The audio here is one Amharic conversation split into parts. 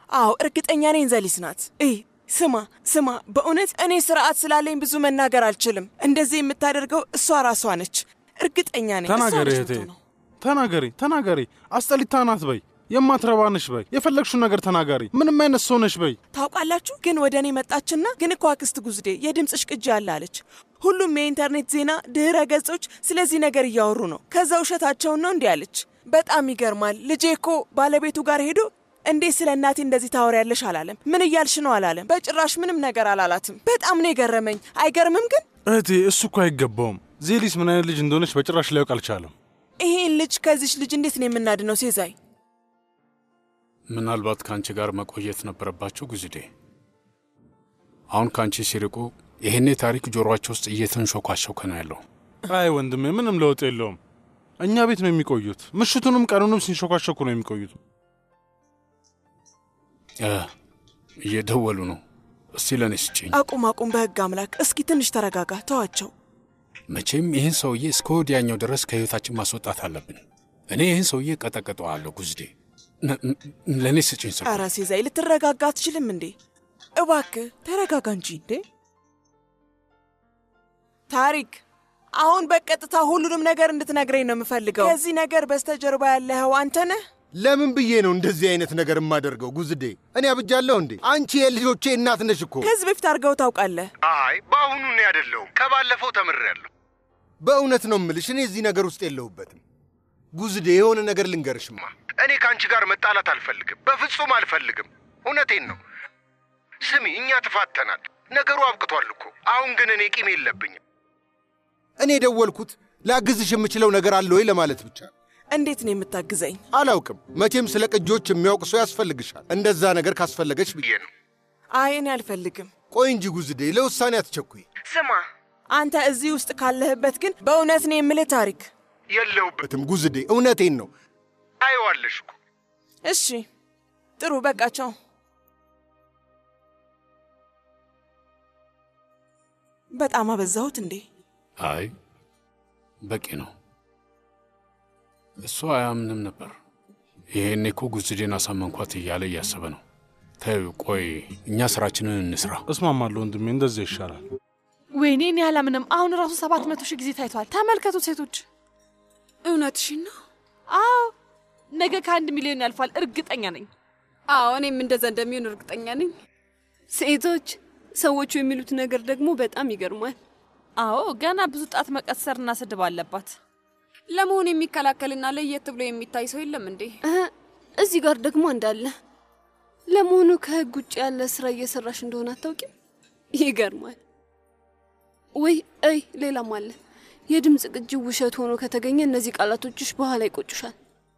አዎ እርግጠኛ ነኝ ዘሊስ ናት። እይ ስማ ስማ፣ በእውነት እኔ ስርዓት ስላለኝ ብዙ መናገር አልችልም። እንደዚህ የምታደርገው እሷ ራሷ ነች። እርግጠኛ ነኝ። እሷ ተናገሪ ነች እህቴ፣ የምትሆነው። ተናገሪ ተናገሪ። አስጠሊታ ናት በይ፣ የማትረባ ነሽ በይ፣ የፈለግሽውን ነገር ተናገሪ። ምንም አይነት ሰው ነሽ በይ። ታውቃላችሁ ግን ወደ እኔ መጣችና ግን እኮ አክስት ጉዝዴ የድምፅሽ ቅጂ አለ አለች። ሁሉም የኢንተርኔት ዜና ድህረ ገጾች ስለዚህ ነገር እያወሩ ነው። ከዛ ውሸታቸውን ነው እንዲህ አለች። በጣም ይገርማል። ልጄ እኮ ባለቤቱ ጋር ሄዶ እንዴት ስለ እናቴ እንደዚህ ታወሪያለሽ አላለም። ምን እያልሽ ነው አላለም። በጭራሽ ምንም ነገር አላላትም። በጣም ነው የገረመኝ። አይገርምም ግን እህቴ እሱ እኮ አይገባውም። ዜሊስ ምን አይነት ልጅ እንደሆነች በጭራሽ ሊያውቅ አልቻለም። ይሄን ልጅ ከዚች ልጅ እንዴት ነው የምናድነው? ሴዛይ ምናልባት ከአንቺ ጋር መቆየት ነበረባቸው ጉዝዴ። አሁን ከአንቺ ሲርቁ ይሄኔ ታሪክ ጆሮአቸው ውስጥ እየተንሾኳሾከ ነው ያለው። አይ ወንድሜ ምንም ለውጥ የለውም። እኛ ቤት ነው የሚቆዩት። ምሽቱንም ቀኑንም ሲንሾካሾኩ ነው የሚቆዩት። እ እየደወሉ ነው። እስቲ ለእኔ ስጭኝ። አቁም አቁም፣ በህግ አምላክ እስኪ ትንሽ ተረጋጋ፣ ተዋቸው። መቼም ይህን ሰውዬ እስከ ወዲያኛው ድረስ ከህይወታችን ማስወጣት አለብን። እኔ ይህን ሰውዬ ቀጠቅጠዋለሁ። ጉዝዴ ነ- ነ- ለእኔ ስጭኝ ሰው ኧረ ሴዛይ ልትረጋጋ አትችልም እንዴ? እባክህ ተረጋጋ እንጂ እንዴ። ታሪክ አሁን በቀጥታ ሁሉንም ነገር እንድትነግረኝ ነው የምፈልገው። ከዚህ ነገር በስተጀርባ ያለኸው አንተ ነህ? ለምን ብዬ ነው እንደዚህ አይነት ነገር የማደርገው? ጉዝዴ እኔ አብጃለሁ እንዴ? አንቺ የልጆቼ እናት ነሽ እኮ። ከዚህ በፊት አድርገው ታውቃለህ? አይ በአሁኑ እኔ አይደለሁም፣ ከባለፈው ተምሬያለሁ። በእውነት ነው እምልሽ፣ እኔ እዚህ ነገር ውስጥ የለሁበትም። ጉዝዴ የሆነ ነገር ልንገርሽማ፣ እኔ ከአንቺ ጋር መጣላት አልፈልግም፣ በፍጹም አልፈልግም። እውነቴን ነው። ስሚ፣ እኛ ተፋተናል፣ ነገሩ አብቅቷል እኮ። አሁን ግን እኔ ቂም የለብኝም። እኔ የደወልኩት ላግዝሽ የምችለው ነገር አለ ወይ ለማለት ብቻ ነው። እንዴት ነው የምታግዘኝ? አላውቅም። መቼም ስለ ቅጂዎች የሚያውቅ ሰው ያስፈልግሻል። እንደዛ ነገር ካስፈለገች ብዬ ነው። አይ እኔ አልፈልግም። ቆይ እንጂ ጉዝዴ፣ ለውሳኔ አትቸኩይ። ስማ አንተ እዚህ ውስጥ ካለህበት ግን በእውነት ነው የምልህ ታሪክ። የለሁበትም ጉዝዴ፣ እውነቴን ነው። አየዋለሽ እኮ እሺ ጥሩ በቃ ቻው። በጣም አበዛሁት እንዴ? አይ በቂ ነው። እሱ አያምንም ነበር። ይሄኔ እኮ ጉዝዴን አሳመንኳት እያለ እያሰበ ነው። ተይው፣ ቆይ እኛ ስራችንን እንስራ። እስማማለሁ ወንድሜ፣ እንደዚያ ይሻላል። ወይኔ እኔ አላምንም። አሁን ራሱ ሰባት መቶ ሺህ ጊዜ ታይቷል። ተመልከቱ ሴቶች። እውነትሽን ነው? አዎ ነገ ከአንድ ሚሊዮን ያልፋል፣ እርግጠኛ ነኝ። አዎ እኔም እንደዛ እንደሚሆን እርግጠኛ ነኝ። ሴቶች ሰዎቹ የሚሉት ነገር ደግሞ በጣም ይገርማል። አዎ ገና ብዙ ጣት መቀሰርና ስድብ አለባት። ለመሆኑ የሚከላከልና ለየት ብሎ የሚታይ ሰው የለም እንዴ? እዚህ ጋር ደግሞ እንዳለ ለመሆኑ ከህግ ውጭ ያለ ስራ እየሰራሽ እንደሆነ አታውቂም? ይገርማል። ወይ አይ ሌላም አለ። የድምፅ ቅጂ ውሸት ሆኖ ከተገኘ እነዚህ ቃላቶችሽ በኋላ ይቆጩሻል።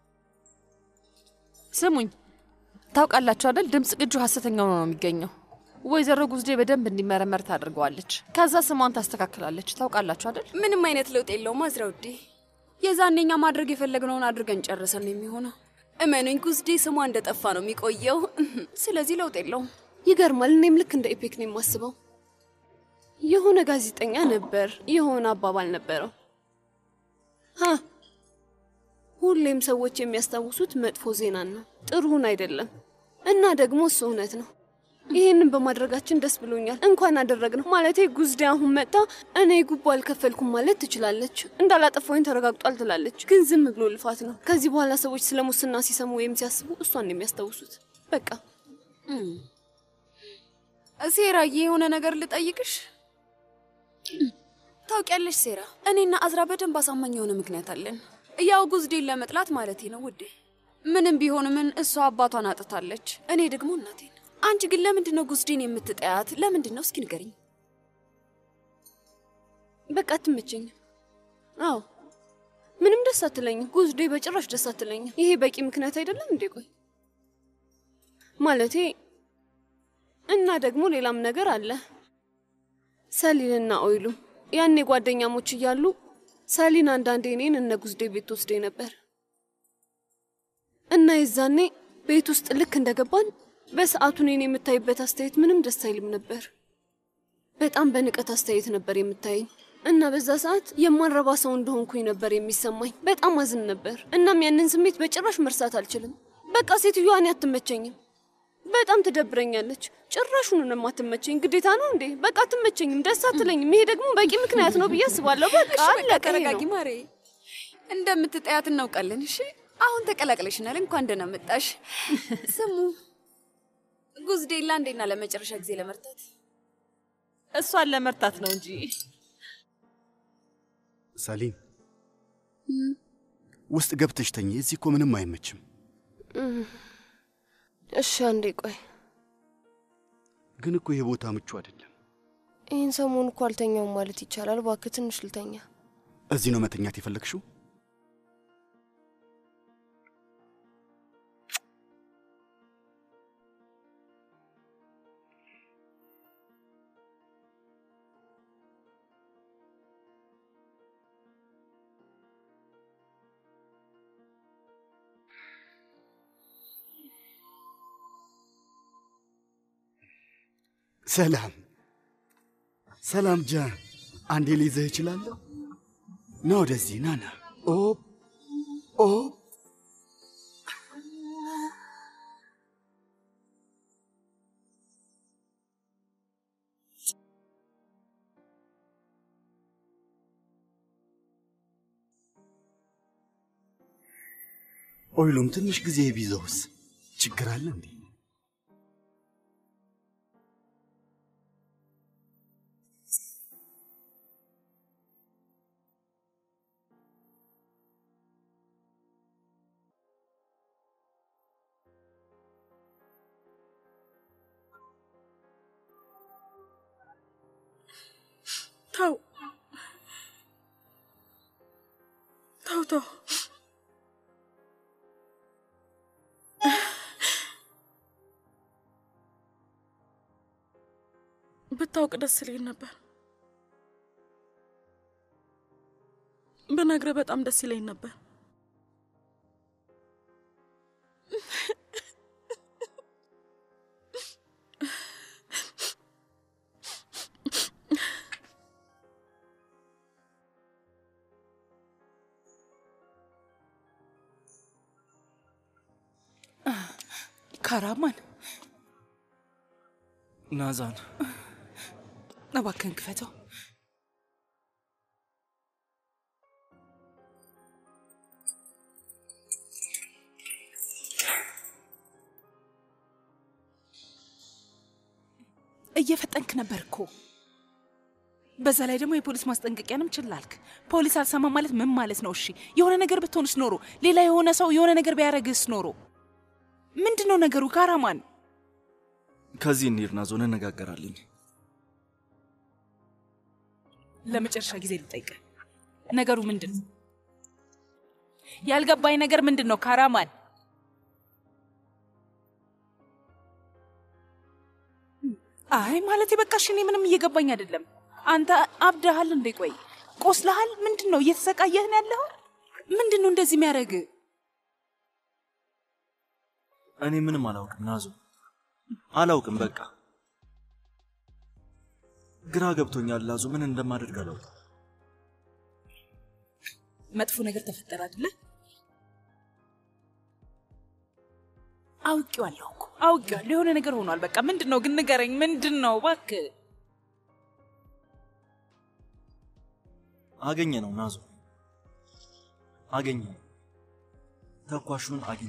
ስሙኝ፣ ታውቃላችሁ አይደል? ድምፅ ቅጁ ሐሰተኛ ሆኖ ነው የሚገኘው። ወይዘሮ ጉዝዴ በደንብ እንዲመረመር ታደርገዋለች። ከዛ ስሟን ታስተካክላለች። ታውቃላችሁ አይደል? ምንም አይነት ለውጥ የለውም አዝራ ውዴ። የዛኔ እኛ ማድረግ የፈለግነውን አድርገን ጨርሰን ነው የሚሆነው። እመኑኝ ጉዝዴ ስሟ እንደጠፋ ነው የሚቆየው። ስለዚህ ለውጥ የለውም። ይገርማል። እኔም ልክ እንደ ኢፔክ ነው የማስበው። የሆነ ጋዜጠኛ ነበር፣ የሆነ አባባል ነበረው። ሀ ሁሌም ሰዎች የሚያስታውሱት መጥፎ ዜናን ነው፣ ጥሩን አይደለም። እና ደግሞ እሱ እውነት ነው። ይህንን በማድረጋችን ደስ ብሎኛል። እንኳን አደረግነው። ማለቴ ጉዝዴ አሁን መጣ እኔ ጉቦ አልከፈልኩም ማለት ትችላለች። እንዳላጠፋኝ ተረጋግጧል ትላለች። ግን ዝም ብሎ ልፋት ነው። ከዚህ በኋላ ሰዎች ስለ ሙስና ሲሰሙ ወይም ሲያስቡ እሷን ነው የሚያስታውሱት። በቃ ሴራዬ፣ የሆነ ነገር ልጠይቅሽ። ታውቂያለሽ ሴራ፣ እኔና አዝራ በደንብ አሳማኝ የሆነ ምክንያት አለን። ያው ጉዝዴን ለመጥላት ማለቴ ነው ውዴ። ምንም ቢሆን ምን እሷ አባቷን አጥታለች፣ እኔ ደግሞ እናቴን። አንቺ ግን ለምንድን ነው ጉዝዴን የምትጠያት? ለምንድን ነው እስኪ ንገሪኝ። በቃ አትመቸኝም። አዎ ምንም ደስ አትለኝም። ጉዝዴ በጭራሽ ደስ አትለኝም። ይሄ በቂ ምክንያት አይደለም እንዴ? ቆይ ማለቴ እና ደግሞ ሌላም ነገር አለ። ሰሊንና ኦይሉ ያኔ ጓደኛሞች እያሉ ሰሊን አንዳንዴ እኔን እነ ጉዝዴ ቤት ወስደኝ ነበር እና የዛኔ ቤት ውስጥ ልክ እንደገባን በሰዓቱ እኔን የምታይበት አስተያየት ምንም ደስ አይልም ነበር። በጣም በንቀት አስተያየት ነበር የምታየኝ እና በዛ ሰዓት የማንረባ ሰው እንደሆንኩኝ ነበር የሚሰማኝ። በጣም አዝን ነበር። እናም ያንን ስሜት በጭራሽ መርሳት አልችልም። በቃ ሴትዮዋ እኔ አትመቸኝም። በጣም ትደብረኛለች። ጭራሹን ነው የማትመቸኝ። ግዴታ ነው እንዴ? በቃ አትመቸኝም፣ ደስ አትለኝም። ይሄ ደግሞ በቂ ምክንያት ነው ብዬ አስባለሁ። በቃ እሺ በቃ አለቀ። ይሄ ተረጋጊ ነው። ማሬ። እንደምትጠያት እናውቃለን። እሺ አሁን ተቀላቅለሽናል። እንኳን ደህና መጣሽ። ስሙ ጉዝዴላ እንዴና ለመጨረሻ ጊዜ ለመርታት እሷን ለመርታት ነው እንጂ ሰሊም ውስጥ ገብተሽ ተኝ። እዚህ እኮ ምንም አይመችም። እሺ አንዴ ቆይ። ግን እኮ ይሄ ቦታ ምቹ አይደለም። ይህን ሰሞን እኮ አልተኛውም ማለት ይቻላል። እባክህ ትንሽ ልተኛ። እዚህ ነው መተኛት የፈለግሽው? ሰላም ሰላም፣ ጃን አንዴ ሊይዘህ እችላለሁ? ና ወደዚህ ና ና። ኦ ኦ ኦይሉም ትንሽ ጊዜ ቢዘውስ ችግር አለ እንዴ? ተው ተው ተው ብታውቅ ደስ ይለኝ ነበር። ብነግርህ በጣም ደስ ይለኝ ነበር። ካራማን ናዛን እባክህን ክፈተው። እየፈጠንክ ነበር እኮ። በዛ ላይ ደግሞ የፖሊስ ማስጠንቀቂያንም ችላልክ። ፖሊስ አልሰማ ማለት ምን ማለት ነው? እሺ የሆነ ነገር ብትሆንስ ኖሮ፣ ሌላ የሆነ ሰው የሆነ ነገር ቢያደርግስ ኖሮ ምንድን ነው ነገሩ? ካራማን ከዚህ እንሂድ ናዞ፣ እንነጋገራለን። ለመጨረሻ ጊዜ ልጠይቅ፣ ነገሩ ምንድን ነው? ያልገባኝ ነገር ምንድን ነው? ካራማን አይ ማለት በቃ እሺ፣ እኔ ምንም እየገባኝ አይደለም። አንተ አብደሃል እንዴ? ቆይ ቆስለሃል? ምንድን ነው እየተሰቃየህ ነው ያለኸው? ምንድን ነው እንደዚህ የሚያደርግ? እኔ ምንም አላውቅም ናዞ፣ አላውቅም። በቃ ግራ ገብቶኛል ናዞ፣ ምን እንደማደርግ አላውቅም። መጥፎ ነገር ተፈጠረ አይደለ? አውቄዋለሁ እኮ አውቄዋለሁ። የሆነ ነገር ሆኗል። በቃ ምንድን ነው ግን ንገረኝ። ምንድን ነው እባክህ? አገኘ ነው ናዞ፣ አገኘ ነው። ተኳሹን አገኘ።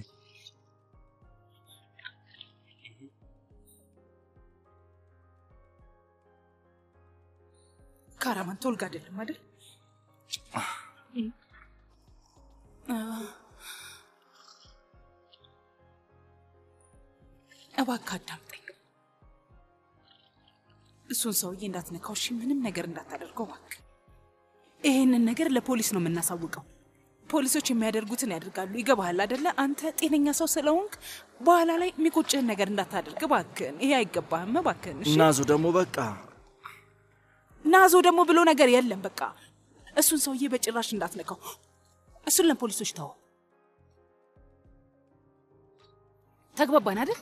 ካራማን ቶልጋ አይደለም አይደል? እባክህ አዳምጠኝ። እሱን ሰውዬ እንዳትነካው እሺ? ምንም ነገር እንዳታደርገው እባክህ። ይሄንን ነገር ለፖሊስ ነው የምናሳውቀው። ፖሊሶች የሚያደርጉትን ያደርጋሉ። ይገባሃል አደለ? አንተ ጤነኛ ሰው ስለሆንክ በኋላ ላይ የሚቆጭህን ነገር እንዳታደርግ እባክህን። ይሄ አይገባህም እባክህን። እሺ? ናዞ ደግሞ በቃ ናዞ ደግሞ ብሎ ነገር የለም። በቃ እሱን ሰውዬ በጭራሽ እንዳትነካው። እሱን ለፖሊሶች ተው። ተግባባን አይደል?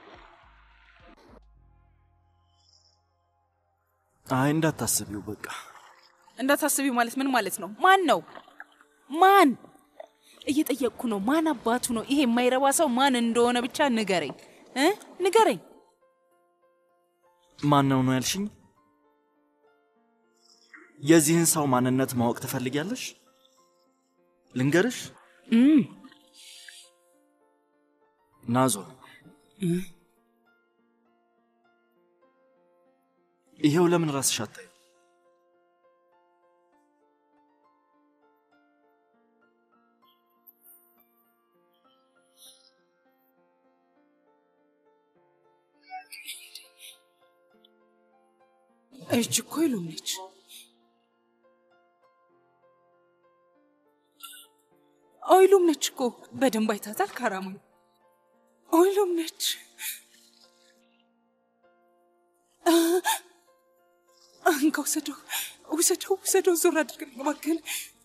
አይ እንዳታስቢው በቃ እንዳታስቢው ማለት ምን ማለት ነው? ማን ነው? ማን እየጠየቅኩ ነው። ማን አባቱ ነው? ይሄ የማይረባ ሰው ማን እንደሆነ ብቻ ንገረኝ። እ ንገረኝ። ማን ነው ነው ያልሽኝ? የዚህን ሰው ማንነት ማወቅ ትፈልጊያለሽ? ልንገርሽ? እም፣ ናዞ ይሄው ለምን ራስሽ አታዩ? እጅ እኮ ይሉም ነች። ኦይሉም ነች እኮ በደንብ አይታታል። ካራማ ኦይሉም ነች። አንካ ውሰደው፣ ውሰደው፣ ውሰደው። ዞር አድርግልኝ እባክህን።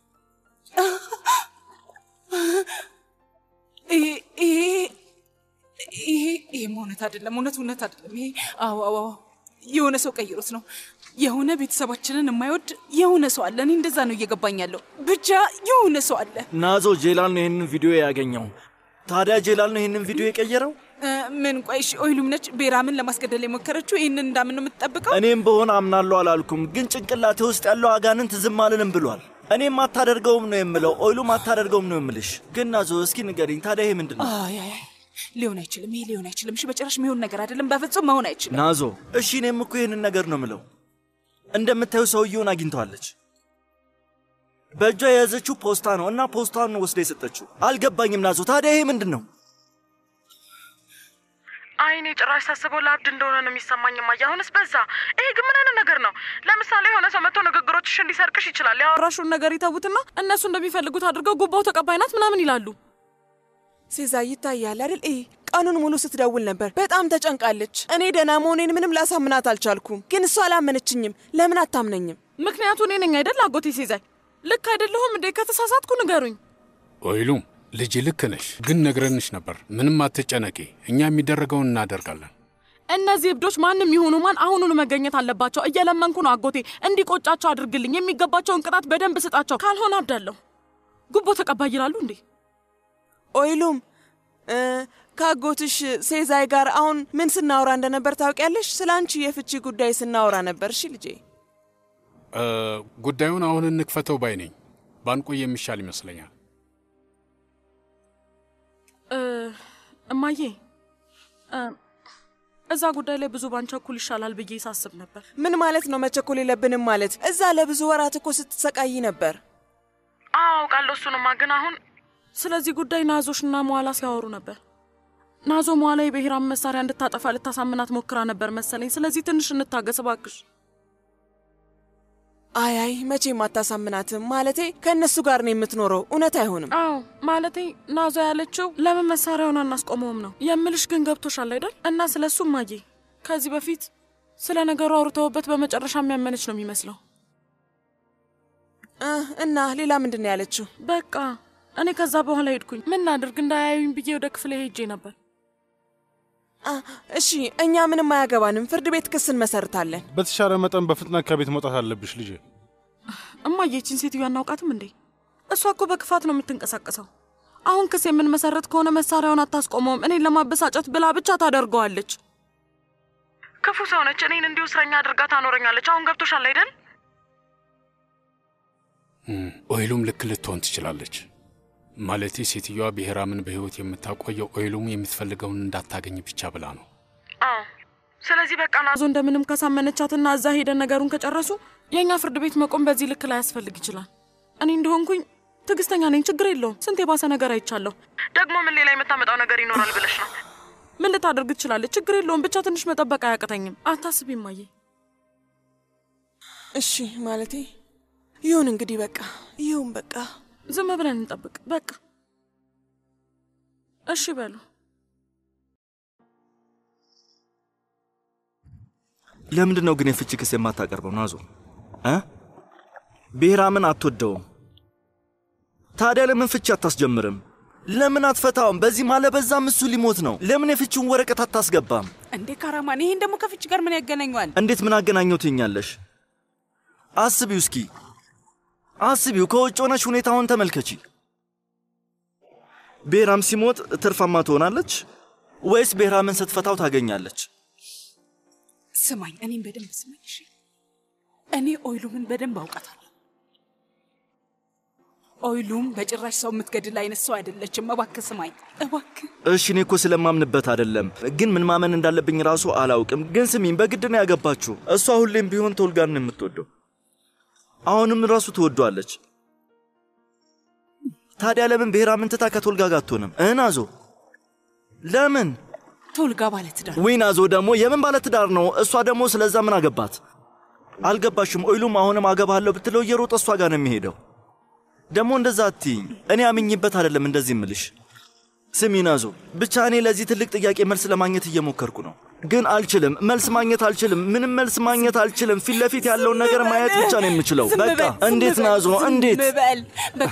ይሄ ይሄ ይሄ ይሄም እውነት አይደለም፣ እውነት እውነት አይደለም። ይሄ አዎ አዎ አዎ የሆነ ሰው ቀይሮት ነው። የሆነ ቤተሰባችንን የማይወድ የሆነ ሰው አለ። እኔ እንደዛ ነው እየገባኝ ያለው። ብቻ የሆነ ሰው አለ። ናዞ ጄላል ነው ይህንን ቪዲዮ ያገኘው። ታዲያ ጄላል ነው ይህንን ቪዲዮ የቀየረው? እ፣ ምን ቆይ፣ እሺ ኦይሉም ነች ቤራምን ለማስገደል የሞከረችው። ይህንን እንዳምን ነው የምትጠብቀው? እኔም በሆነ አምናለሁ አላልኩም፣ ግን ጭንቅላቴ ውስጥ ያለው አጋንንት ዝም አልልም ብሏል። እኔም አታደርገውም ነው የምለው፣ ኦይሉም አታደርገውም ነው የምልሽ። ግን ናዞ እስኪ ንገሪኝ፣ ታዲያ ይሄ ምንድን ነው? አይ አይ አይ፣ ሊሆን አይችልም። ይሄ ሊሆን አይችልም። እሺ በጭራሽ የሚሆን ነገር አይደለም። በፍጹም መሆን አይችልም። ናዞ እሺ፣ እኔም እኮ ይህንን ነገር ነው ምለው። እንደምታዩ ሰውየውን አግኝተዋለች። በእጇ የያዘችው ፖስታ ነው እና ፖስታን ነው ወስዳ የሰጠችው። አልገባኝም ናዞ፣ ታዲያ ይሄ ምንድን ነው? አይኔ ጭራሽ ሳስበው ለአብድ እንደሆነ ነው የሚሰማኝ። ማየ አሁንስ በዛ። ይሄ ግን ምን አይነት ነገር ነው? ለምሳሌ የሆነ ሰው መጥቶ ንግግሮችሽን ሊሰርቅሽ ይችላል። ያወራሹን ነገር ይተዉትና እነሱ እንደሚፈልጉት አድርገው ጉባው ተቀባይ ናት ምናምን ይላሉ። ሴዛ ይታያል አይደል? ይህ ቀኑን ሙሉ ስትደውል ነበር። በጣም ተጨንቃለች። እኔ ደህና መሆኔን ምንም ላሳምናት አልቻልኩም፣ ግን እሷ አላመነችኝም። ለምን አታምነኝም? ምክንያቱ እኔ ነኝ አይደል? አጎቴ ሴዛይ ልክ አይደለሁም እንዴ? ከተሳሳትኩ ንገሩኝ። ኦይሉም ልጅ ልክ ነሽ፣ ግን ነግረንሽ ነበር። ምንም አትጨነቂ፣ እኛ የሚደረገውን እናደርጋለን። እነዚህ እብዶች ማንም ይሁኑ ማን አሁኑኑ መገኘት አለባቸው። እየለመንኩ ነው አጎቴ፣ እንዲቆጫቸው አድርግልኝ። የሚገባቸውን ቅጣት በደንብ ስጣቸው፣ ካልሆነ አብዳለሁ። ጉቦ ተቀባይ ይላሉ እንዴ? ኦይሉም ከአጎትሽ ሴዛይ ጋር አሁን ምን ስናወራ እንደነበር ታውቂያለሽ? ስለ አንቺ የፍቺ ጉዳይ ስናወራ ነበር። እሺ ልጄ። እ፣ ጉዳዩን አሁን እንክፈተው ባይ ነኝ። ባንቆይ የሚሻል ይመስለኛል። እማዬ እ፣ እዛ ጉዳይ ላይ ብዙ ባንቸኩል ይሻላል ብዬ ሳስብ ነበር። ምን ማለት ነው መቸኮል የለብንም ማለት? እዛ ለብዙ ወራት እኮ ስትሰቃይ ነበር። አዎ አውቃለሁ። እሱንማ ግን አሁን ስለዚህ ጉዳይ ናዞሽና መዋላ ሲያወሩ ነበር። ናዞ መዋላ የብሔራም መሳሪያ እንድታጠፋ ልታሳምናት ሞክራ ነበር መሰለኝ። ስለዚህ ትንሽ እንታገስ እባክሽ። አይ አይ መቼም አታሳምናትም። ማለቴ ከእነሱ ጋር ነው የምትኖረው። እውነት አይሆንም። አዎ ማለቴ ናዞ ያለችው ለምን መሳሪያውን አናስቆመውም ነው የምልሽ። ግን ገብቶሻል አይደል? እና ስለ እሱ ማዬ ከዚህ በፊት ስለ ነገሩ አውርተውበት በመጨረሻ የሚያመነች ነው የሚመስለው። እና ሌላ ምንድን ነው ያለችው? በቃ እኔ ከዛ በኋላ ሄድኩኝ። ምን ላድርግ እንዳያዩኝ ብዬ ወደ ክፍሌ ሄጄ ነበር። እሺ እኛ ምንም አያገባንም። ፍርድ ቤት ክስ እንመሰርታለን። በተሻለ መጠን በፍጥነት ከቤት መውጣት አለብሽ ልጄ። እማዬ ይህችን ሴትዮ አናውቃትም እንዴ? እሷ እኮ በክፋት ነው የምትንቀሳቀሰው። አሁን ክስ የምንመሰረት ከሆነ መሳሪያውን አታስቆመውም። እኔን ለማበሳጨት ብላ ብቻ ታደርገዋለች። ክፉ ሰው ነች። እኔን እንዲሁ እስረኛ አድርጋ ታኖረኛለች። አሁን ገብቶሻል አይደል? እም፣ ኦይሉም ልክ ልትሆን ትችላለች። ማለቴ ሴትዮዋ ብሔራምን በሕይወት የምታቆየው ኦይሉም የምትፈልገውን እንዳታገኝ ብቻ ብላ ነው። አዎ። ስለዚህ በቃ ናዞ እንደምንም ካሳመነቻትና እዛ ሄደን ነገሩን ከጨረሱ የእኛ ፍርድ ቤት መቆም በዚህ ልክ ላይ ያስፈልግ ይችላል። እኔ እንደሆንኩኝ ትዕግስተኛ ነኝ። ችግር የለውም። ስንት የባሰ ነገር አይቻለሁ። ደግሞ ምን ሌላ የምታመጣው ነገር ይኖራል ብለሽ ነው? ምን ልታደርግ ትችላለች? ችግር የለውም። ብቻ ትንሽ መጠበቅ አያቅተኝም። አታስቢ እማዬ። እሺ ማለቴ ይሁን እንግዲህ በቃ ይሁን በቃ ዝም ብለን እንጠብቅ በቃ እሺ በሉ። ለምንድን ነው ግን የፍቺ ክስ የማታቀርበው ናዞ እ ብሔራምን አትወደውም። ታዲያ ለምን ፍቺ አታስጀምርም? ለምን አትፈታውም? በዚህ ማለ በዛም እሱ ሊሞት ነው። ለምን የፍቺውን ወረቀት አታስገባም? እንዴ ካራማን፣ ይሄን ደግሞ ከፍቺ ጋር ምን ያገናኘዋል? እንዴት ምን አገናኘው ትኛለሽ? አስቢው እስኪ አስቢው። ከውጭ ሆነሽ ሁኔታውን ተመልከቺ። ብሔራም ሲሞት ትርፋማ ትሆናለች ወይስ ቤህራምን ስትፈታው ታገኛለች? ስማኝ፣ እኔም በደንብ ስማኝ። እሺ፣ እኔ ኦይሉምን በደንብ አውቃታለሁ። ኦይሉም በጭራሽ ሰው የምትገድል አይነት ሰው አይደለችም። እባክህ ስማኝ፣ እባክህ። እሺ እኔ እኮ ስለማምንበት አይደለም፣ ግን ምን ማመን እንዳለብኝ ራሱ አላውቅም። ግን ስሚኝ፣ በግድ ነው ያገባችሁ። እሷ ሁሌም ቢሆን ቶልጋን ነው የምትወደው። አሁንም ራሱ ትወዷለች። ታዲያ ለምን ብሔራምን ትታ ከቶልጋ ጋር አትሆንም? እ ናዞ ለምን? ቶልጋ ባለትዳር ወይ ናዞ ደግሞ የምን ባለትዳር ነው? እሷ ደግሞ ስለዛ ምን አገባት? አልገባሽም? ኦይሉም አሁንም አገባለሁ ብትለው እየሮጠ እሷ ጋር ነው የሚሄደው። ደግሞ እንደዛ አትይኝ። እኔ አምኜበት አይደለም እንደዚህ እምልሽ። ስሚ ናዞ፣ ብቻ እኔ ለዚህ ትልቅ ጥያቄ መልስ ለማግኘት እየሞከርኩ ነው፣ ግን አልችልም። መልስ ማግኘት አልችልም። ምንም መልስ ማግኘት አልችልም። ፊት ለፊት ያለውን ነገር ማየት ብቻ ነው የምችለው። ዝም በቃ በል፣ ዝም እንዴት በል፣ ናዞ፣ ዝም እንዴት በል በቃ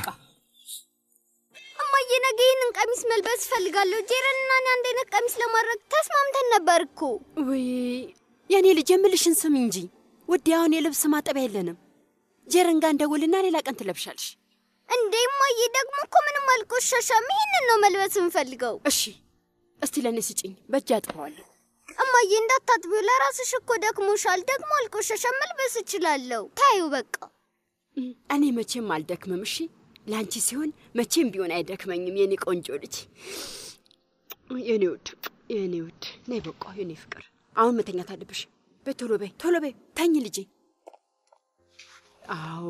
እማዬ ነገ ይህንን ቀሚስ መልበስ እፈልጋለሁ። ጄረንና እኔ አንድ አይነት ቀሚስ ለማድረግ ተስማምተን ነበር እኮ። ውይ የእኔ ልጅ የምልሽን ስም እንጂ ውዴ፣ አሁን የልብስ ማጠቢያ የለንም። ጀረን ጋር እንደውልና ሌላ ቀን ትለብሻለሽ። እንዴ እማዬ ደግሞ እኮ ምንም አልቆሸሸም። ይህንን ነው መልበስ የምፈልገው። እሺ እስቲ ለእኔ ስጭኝ፣ በእጅ አጥበዋለሁ። እማዬ እንዳታጥቢው፣ ለራስሽ እኮ ደክሞሻል። ደግሞ አልቆሸሸም፣ መልበስ እችላለሁ። ታዩ በቃ እኔ መቼም አልደክምም። እሺ ለአንቺ ሲሆን መቼም ቢሆን አይደክመኝም። የኔ ቆንጆ ልጅ፣ የኔ ውድ፣ የኔ ውድ፣ ነይ በቃ የኔ ፍቅር፣ አሁን መተኛት አለብሽ። በይ ቶሎ በይ፣ ቶሎ በይ፣ ተኝ ልጄ። አዎ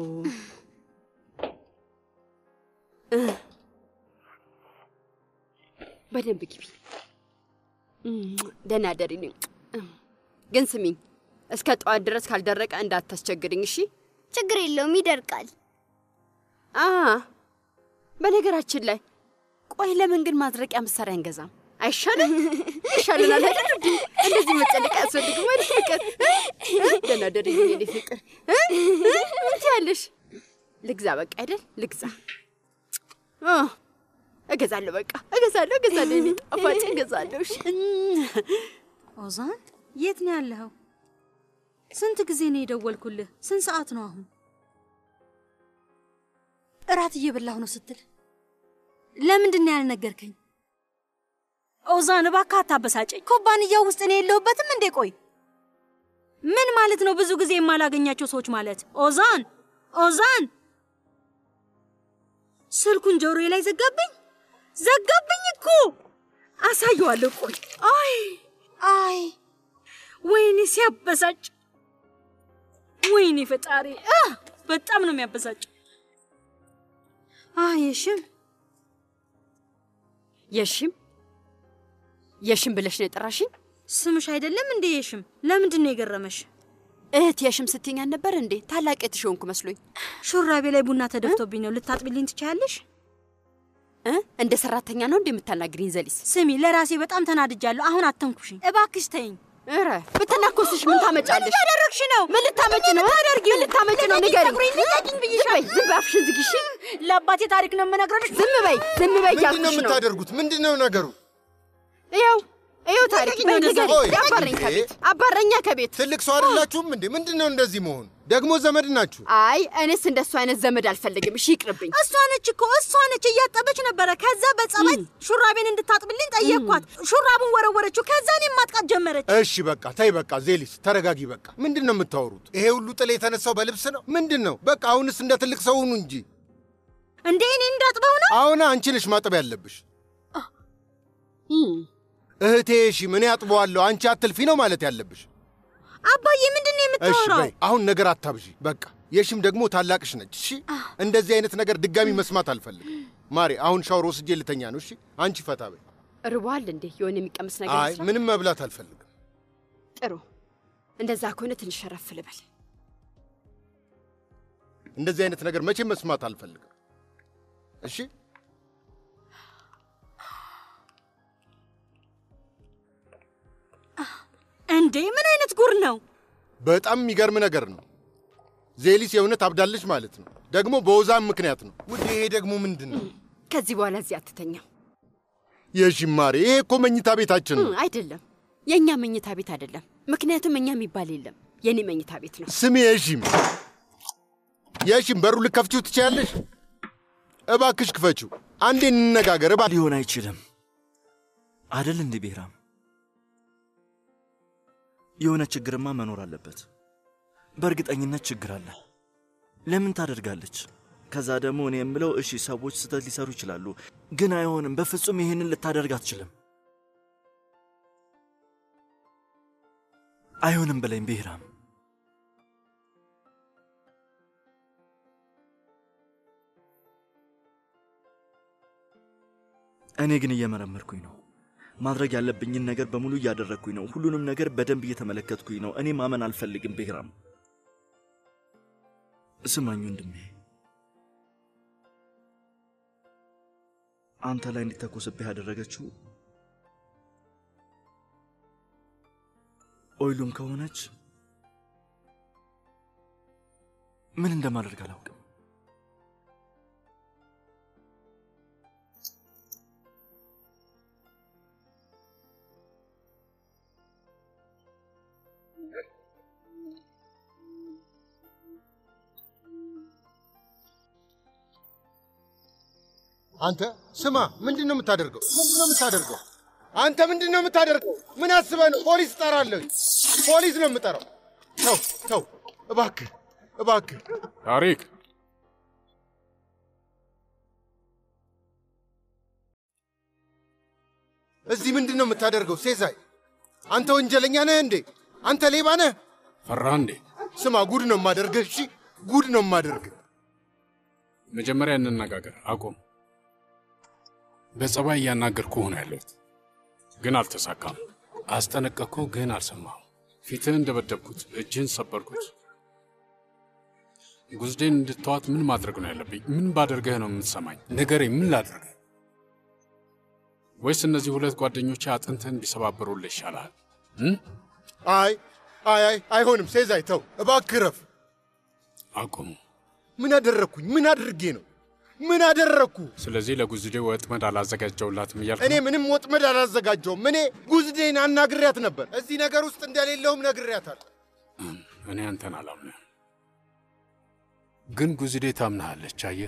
እ በደንብ ግቢ። ደህና ደሪ። ግን ስሚኝ፣ እስከ ጠዋት ድረስ ካልደረቀ እንዳታስቸግርኝ እሺ? ችግር የለውም ይደርቃል። አ በነገራችን ላይ ቆይ ለምን ግን ማድረቂያ መሳሪያ አንገዛም? አይሻልም? ይሻለናል አይደል? እንዴ እንደዚህ መጨነቅ አያስፈልግም አይደል? ፍቅር እ? ደህና ደሪ የኔ ፍቅር እ? ምን ትያለሽ? ልግዛ በቃ አይደል? ልግዛ አ እገዛለሁ፣ በቃ እገዛለሁ፣ እገዛለሁ፣ የኔ ጣፋጭ እገዛለሁ። እሺ ኦዛን የት ነው ያለኸው? ስንት ጊዜ ነው የደወልኩልህ? ስንት ሰዓት ነው አሁን? እራት እየበላሁ ነው ስትል ለምንድን ነው ያልነገርከኝ? ኦዛን እባክህ አታበሳጨኝ። ኩባንያው ውስጥ እኔ የለሁበትም እንዴ? ቆይ ምን ማለት ነው? ብዙ ጊዜ የማላገኛቸው ሰዎች ማለት ኦዛን ኦዛን ስልኩን ጆሮዬ ላይ ዘጋብኝ ዘጋብኝ እኮ አሳየዋለሁ። ቆይ አይ አይ ወይኔ ሲያበሳጭ! ወይኔ ፈጣሪ አ በጣም ነው የሚያበሳጭ። አይ የሽም የሽም የሽም ብለሽ ነው የጠራሽኝ? ስምሽ አይደለም እንዴ የሽም? ለምንድን ነው የገረመሽ? እህት የሽም ስትይኝ አልነበር እንዴ? ታላቅ የትሽሆንኩ መስሎኝ። ሹራቤ ላይ ቡና ተደፍቶብኝ ነው። ልታጥቢልኝ ትችያለሽ? እ እንደ ሰራተኛ ነው እንዴ የምታናግሪኝ? ዘሊስ ስሚ፣ ለራሴ በጣም ተናድጃለሁ። አሁን አተንኩሽኝ። እባክሽ ተይኝ። ኧረ ብትናኮስሽ ምን ታመጫለሽ? ምን እያደረግሽ ነው? ምን ልታመጭ ነው? ታደርጊ ምን ልታመጭ ነው? ንገሪኝ። ልቀቂኝ ብዬሻለሁ። ዝም በይ፣ ዝም በይ፣ አፍሽን ዝጊ እሺ? ለአባቴ ታሪክ ነው የምነግረሽ። ዝም በይ፣ ዝም በይ ምንድን ነው እያልኩሽ ነው። የምታደርጉት? ምንድን ነው ነገሩ? ይኸው ይኸው ታሪክ በይ፣ ንገሪኝ። ቆይ፣ አባረኝ እንዴ? ከቤት አባረኛ ከቤት። ትልቅ ሰው አይደላችሁም እንዴ? ምንድን ነው እንደዚህ መሆን? ደግሞ ዘመድ ናችሁ። አይ እኔስ እንደሱ አይነት ዘመድ አልፈልግም። እሺ ይቅርብኝ። እሷ ነች እኮ እሷ ነች እያጠበች ነበረ። ከዛ በጸባይ ሹራቤን እንድታጥብልኝ ጠየቅኳት። ሹራቡን ወረወረችው። ከዛ እኔም ማጥቃት ጀመረች። እሺ በቃ ተይ፣ በቃ ዜሊስ ተረጋጊ። በቃ ምንድን ነው የምታወሩት? ይሄ ሁሉ ጥል የተነሳው በልብስ ነው? ምንድን ነው? በቃ አሁንስ እንደ ትልቅ ሰው ሁኑ እንጂ። እንዴ እኔ እንዳጥበው ነው? አሁን አንቺ ነሽ ማጠብ ያለብሽ። እህቴ እሺ ምን ያጥበዋለሁ፣ አንቺ አትልፊ ነው ማለት ያለብሽ። አባዬ ምንድን ነው እሺ የምታወራው? በይ አሁን ነገር አታብዢ። በቃ የሽም ደግሞ ታላቅሽ ነች። እሺ እንደዚህ አይነት ነገር ድጋሚ መስማት አልፈልግም። ማሬ አሁን ሻወር ወስጄ ልተኛ ነው። እሺ አንቺ ፈታ በይ። ርቧል እንዴ? የሆነ የሚቀምስ ነገር አይ ይስራ? ምንም መብላት አልፈልግም። ጥሩ። እንደዛ ከሆነ ትንሽ ረፍ ልበል። እንደዚህ አይነት ነገር መቼም መስማት አልፈልግም። እሺ እንዴ ምን አይነት ጉር ነው? በጣም የሚገርም ነገር ነው። ዜሊስ የእውነት አብዳለች ማለት ነው። ደግሞ በወዛም ምክንያት ነው። ውድ ይሄ ደግሞ ምንድን ነው? ከዚህ በኋላ እዚህ አትተኛም። የሺም ማሬ ይሄ እኮ መኝታ ቤታችን ነው። እም፣ አይደለም፣ የእኛ መኝታ ቤት አይደለም። ምክንያቱም እኛ የሚባል የለም። የኔ መኝታ ቤት ነው። ስሚ የሺም የሺም በሩ ልከፍቺው ትችያለሽ? እባክሽ ክፈችው። አንዴ እንነጋገር። እባ ሊሆን አይችልም። አደል እንዴ ብሔራም? የሆነ ችግርማ መኖር አለበት። በእርግጠኝነት ችግር አለ። ለምን ታደርጋለች? ከዛ ደግሞ እኔ የምለው እሺ፣ ሰዎች ስህተት ሊሰሩ ይችላሉ፣ ግን አይሆንም። በፍጹም ይህንን ልታደርግ አትችልም። አይሆንም በለኝ ብሔራም። እኔ ግን እየመረመርኩኝ ነው። ማድረግ ያለብኝን ነገር በሙሉ እያደረግኩኝ ነው። ሁሉንም ነገር በደንብ እየተመለከትኩኝ ነው። እኔ ማመን አልፈልግም ብሔራም። ስማኝ ወንድሜ፣ አንተ ላይ እንዲተኮስብህ ያደረገችው ኦይሉም ከሆነች ምን እንደማደርግ አላውቅም። አንተ ስማ፣ ምንድን ነው የምታደርገው? ምንድን ነው የምታደርገው? አንተ ምንድን ነው የምታደርገው? ምን አስበህ ነው? ፖሊስ እጠራለሁ። ፖሊስ ነው የምጠራው። ተው ተው፣ እባክህ እባክህ። ታሪክ እዚህ ምንድን ነው የምታደርገው? ሴዛይ፣ አንተ ወንጀለኛ ነህ እንዴ? አንተ ሌባ ነህ? ፈራ እንዴ? ስማ፣ ጉድ ነው የማደርግህ። እሺ፣ ጉድ ነው የማደርግህ። መጀመሪያ እንነጋገር። አቁም። በጸባይ እያናገርኩህ ነው ያለሁት፣ ግን አልተሳካም። አስጠነቀቅኩ፣ ግን አልሰማሁም። ፊትህን እንደበደብኩት፣ እጅህን ሰበርኩት። ጉዝዴን እንድተዋት ምን ማድረግ ነው ያለብኝ? ምን ባደርገህ ነው የምትሰማኝ? ንገረኝ፣ ምን ላድርግ? ወይስ እነዚህ ሁለት ጓደኞቼ አጥንትህን እንዲሰባብሩልህ ይሻልሃል? አይ አይ አይ፣ አይሆንም። ሴዛይ ተው እባክህ፣ ረፍ። አቁሙ። ምን አደረግኩኝ? ምን አድርጌ ነው? ምን አደረግኩ? ስለዚህ ለጉዝዴ ወጥመድ አላዘጋጀውላትም እያልክ እኔ ምንም ወጥመድ አላዘጋጀውም። እኔ ጉዝዴን አናግሪያት ነበር። እዚህ ነገር ውስጥ እንደሌለውም ነግሬያታለሁ። እኔ አንተን አላምንህም፣ ግን ጉዝዴ ታምናሃለች። አየህ፣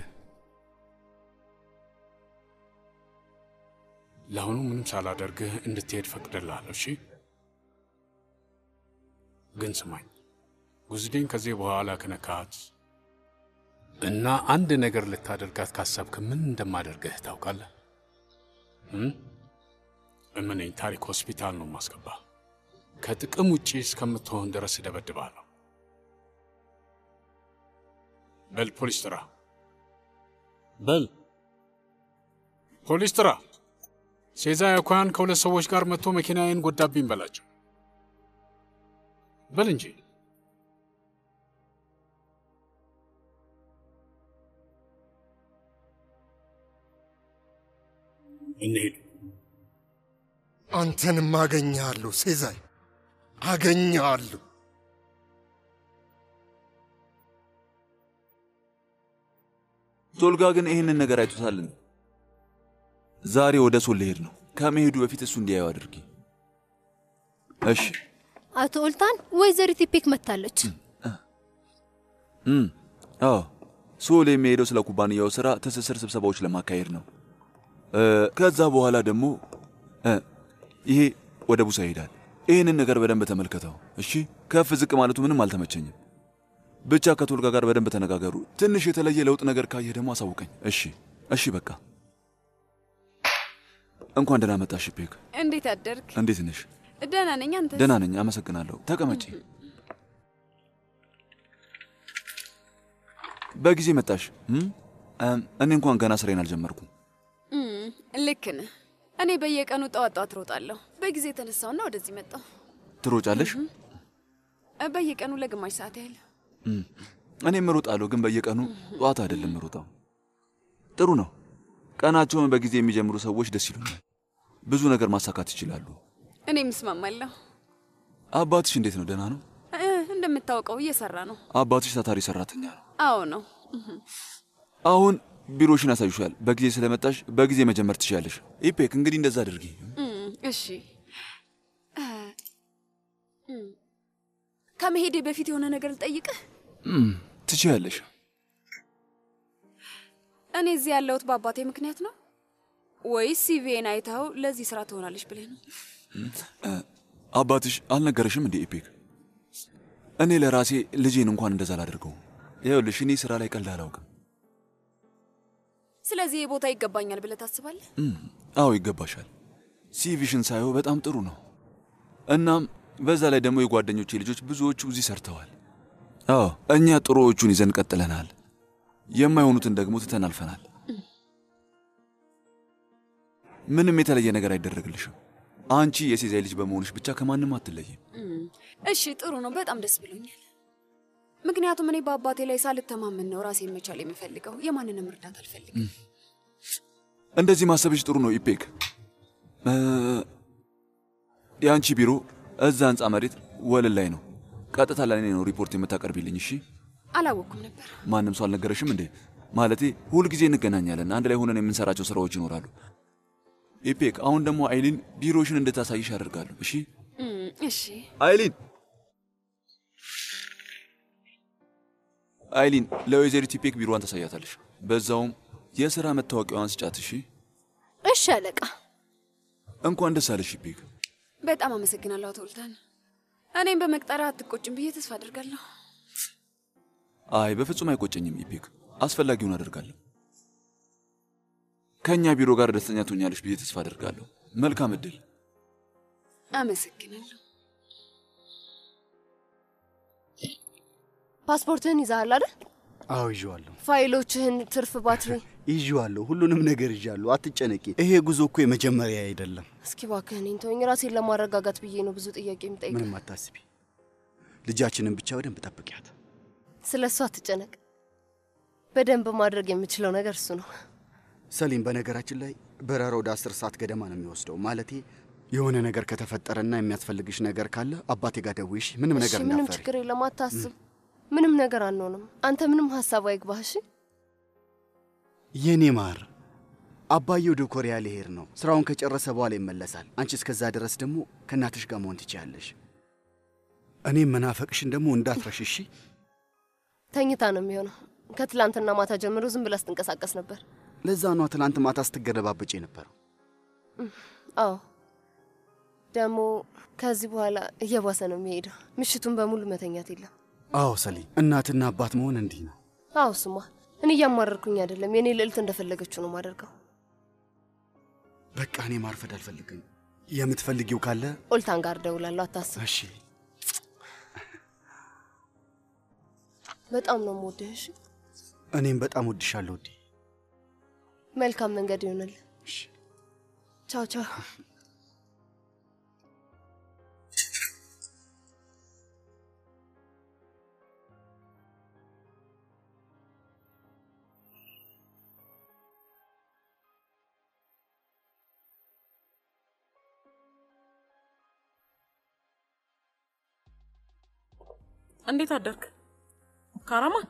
ለአሁኑ ምንም ሳላደርግህ እንድትሄድ ፈቅድልሃለሁ። እሺ፣ ግን ስማኝ፣ ጉዝዴን ከዚህ በኋላ ከነካት እና አንድ ነገር ልታደርጋት ካሰብክ ምን እንደማደርግህ ታውቃለህ? እመነኝ፣ ታሪክ ሆስፒታል ነው ማስገባ። ከጥቅም ውጪ እስከምትሆን ድረስ እደበድብሃለሁ። በል ፖሊስ ጥራ፣ በል ፖሊስ ጥራ። ሴዛ ያኳያን ከሁለት ሰዎች ጋር መጥቶ መኪናዬን ጎዳብኝ በላቸው። በል እንጂ እንሄድ። አንተንም አገኘሃለሁ ሴዛይ፣ አገኘሃለሁ። ቶልጋ ግን ይህንን ነገር አይቶታልን? ዛሬ ወደ ሶል ልሄድ ነው። ከመሄዱ በፊት እሱ እንዲያዩ አድርጊ። እሺ። አቶ ኦልታን፣ ወይዘሪት ኢፔክ መጥታለች። እም፣ አዎ ሶል የሚሄደው ስለ ኩባንያው ስራ ትስስር ስብሰባዎች ለማካሄድ ነው። ከዛ በኋላ ደግሞ ይሄ ወደ ቡሳ ይሄዳል። ይህንን ነገር በደንብ ተመልከተው እሺ። ከፍ ዝቅ ማለቱ ምንም አልተመቸኝም። ብቻ ከቶልጋ ጋር በደንብ ተነጋገሩ። ትንሽ የተለየ ለውጥ ነገር ካየህ ደግሞ አሳውቀኝ። እሺ፣ እሺ፣ በቃ እንኳን ደህና መጣሽ ፔክ። እንዴት አደርግ? እንዴት ነሽ? ደህና ነኝ። አንተ? ደህና ነኝ፣ አመሰግናለሁ። ተቀመጪ። በጊዜ መጣሽ። እኔ እንኳን ገና ስራዬን አልጀመርኩም። ልክ ነህ። እኔ በየቀኑ ጠዋት ጠዋት እሮጣለሁ። በጊዜ የተነሳውና ወደዚህ መጣሁ። ትሮጫለሽ? በየቀኑ ለግማሽ ሰዓት ያህል። እኔም እሮጣለሁ፣ ግን በየቀኑ ጠዋት አይደለም እሮጣው። ጥሩ ነው። ቀናቸውን በጊዜ የሚጀምሩ ሰዎች ደስ ይሉኛል። ብዙ ነገር ማሳካት ይችላሉ። እኔም እስማማለሁ። አባትሽ እንዴት ነው? ደህና ነው? እንደምታውቀው እየሰራ ነው። አባትሽ ታታሪ ሰራተኛ ነው? አዎ ነው። አሁን ቢሮሽን ያሳዩሻል። በጊዜ ስለመጣሽ በጊዜ መጀመር ትችያለሽ። ኢፔክ እንግዲህ እንደዛ አድርጊ። እሺ። ከመሄዴ በፊት የሆነ ነገር ልጠይቅህ ትችያለሽ። እኔ እዚህ ያለሁት በአባቴ ምክንያት ነው። ወይስ ሲቪን አይተው ለዚህ ስራ ትሆናለች ብለህ ነው? እ፣ አባትሽ አልነገረሽም እንዴ ኢፔክ? እኔ ለራሴ ልጄን እንኳን እንደዛ አላደርገውም። ይኸውልሽ እኔ ስራ ላይ ቀልድ አላውቅም። ስለዚህ የቦታ ይገባኛል ብለህ ታስባለህ? እም፣ አዎ ይገባሻል። ሲቪሽን ሳየው በጣም ጥሩ ነው። እናም በዛ ላይ ደግሞ የጓደኞቼ ልጆች ብዙዎቹ እዚህ ሰርተዋል። አዎ እኛ ጥሩዎቹን ይዘን ቀጥለናል። የማይሆኑትን ደግሞ ትተን አልፈናል። ምንም የተለየ ነገር አይደረግልሽም። አንቺ የሴዛይ ልጅ በመሆንሽ ብቻ ከማንም አትለይም። እም፣ እሺ ጥሩ ነው። በጣም ደስ ብሎኛል። ምክንያቱም እኔ በአባቴ ላይ ሳልተማመን ነው ራሴን መቻል የምፈልገው። የማንንም እርዳታ አልፈልግም። እንደዚህ ማሰብሽ ጥሩ ነው ኢፔክ። እ፣ የአንቺ ቢሮ እዛ ህንፃ መሬት ወለል ላይ ነው። ቀጥታ ለእኔ ነው ሪፖርት የምታቀርቢልኝ። እሺ? አላወቅኩም ነበር። ማንም ሰው አልነገረሽም እንዴ? ማለቴ ሁልጊዜ እንገናኛለን፣ አንድ ላይ ሆነን የምንሰራቸው ስራዎች ይኖራሉ። ኢፔክ፣ አሁን ደግሞ አይሊን ቢሮሽን እንድታሳይሽ አደርጋለሁ። እሺ? እም፣ እሺ አይሊን አይሊን፣ ለወይዘሪት ኢፔክ ቢሮዋን ታሳያታለሽ። በዛውም የሥራ መታወቂያዋን ስጫት። እሺ? እሺ አለቃ። እንኳን ደስ አለሽ ኢፔክ። በጣም አመሰግናለሁ አቶ ውልታን። እኔም በመቅጠሪያ አትቆጭም ብዬ ተስፋ አድርጋለሁ። አይ በፍጹም አይቆጨኝም ኢፔክ፣ አስፈላጊውን አደርጋለሁ። ከእኛ ቢሮ ጋር ደስተኛ ትሆኛለሽ ብዬ ተስፋ አደርጋለሁ። መልካም እድል። አመሰግናለሁ። ፓስፖርትህን ይዘሃል አይደል? አዎ ይዤዋለሁ፣ ፋይሎችህን፣ ትርፍ ባትሪ። ይዤዋለሁ፣ ሁሉንም ነገር ይዣለሁ። አትጨነቂ። ይሄ ጉዞ እኮ የመጀመሪያ አይደለም። እስኪ እባክህ እኔን ተወኝ። ራሴን ለማረጋጋት ብዬ ነው ብዙ ጥያቄ የምጠይቅ። ምንም አታስቢ። ልጃችንን ብቻ በደንብ ጠብቂያት። ስለ እሱ አትጨነቅ። በደንብ ማድረግ የምችለው ነገር እሱ ነው። ሰሊም፣ በነገራችን ላይ በረራ ወደ አስር ሰዓት ገደማ ነው የሚወስደው። ማለቴ የሆነ ነገር ከተፈጠረና የሚያስፈልግሽ ነገር ካለ አባቴ ጋር ደውይሽ። ምንም እሺ፣ ነገር ምንም እንዳፈሪ። ችግር የለም፣ አታስብ። ምንም ነገር አንሆንም። አንተ ምንም ሀሳብ አይግባህ። እሺ የኔ ማር፣ አባዬ ወደ ኮሪያ ሊሄድ ነው። ስራውን ከጨረሰ በኋላ ይመለሳል። አንቺ እስከዛ ድረስ ደግሞ ከእናትሽ ጋር መሆን ትችያለሽ። እኔም መናፈቅሽን ደግሞ እንዳትረሽ እሺ። ተኝታ ነው የሚሆነው። ከትላንትና ማታ ጀምሮ ዝም ብላ ስትንቀሳቀስ ነበር። ለዛ ኗ ትላንት ማታ ስትገለባበጭ የነበረው። እም፣ አዎ ደግሞ ከዚህ በኋላ እየባሰ ነው የሚሄደው። ምሽቱን በሙሉ መተኛት የለም። አዎ ሰሊም፣ እናትና አባት መሆን እንዲህ ነው። አዎ ስማ፣ እኔ እያማረርኩኝ አይደለም። የእኔ ልዕልት እንደፈለገችው ነው ማደርገው። በቃ እኔ ማርፈድ አልፈልግም። የምትፈልጊው ካለ ኦልታን ጋር ደውላለሁ፣ አታስብ። እሺ። በጣም ነው የምወድህ። እሺ፣ እኔም በጣም ወድሻለሁ ውዴ። መልካም መንገድ ይሆንልህ። ቻው ቻው። እንዴት አደርክ ካራማን?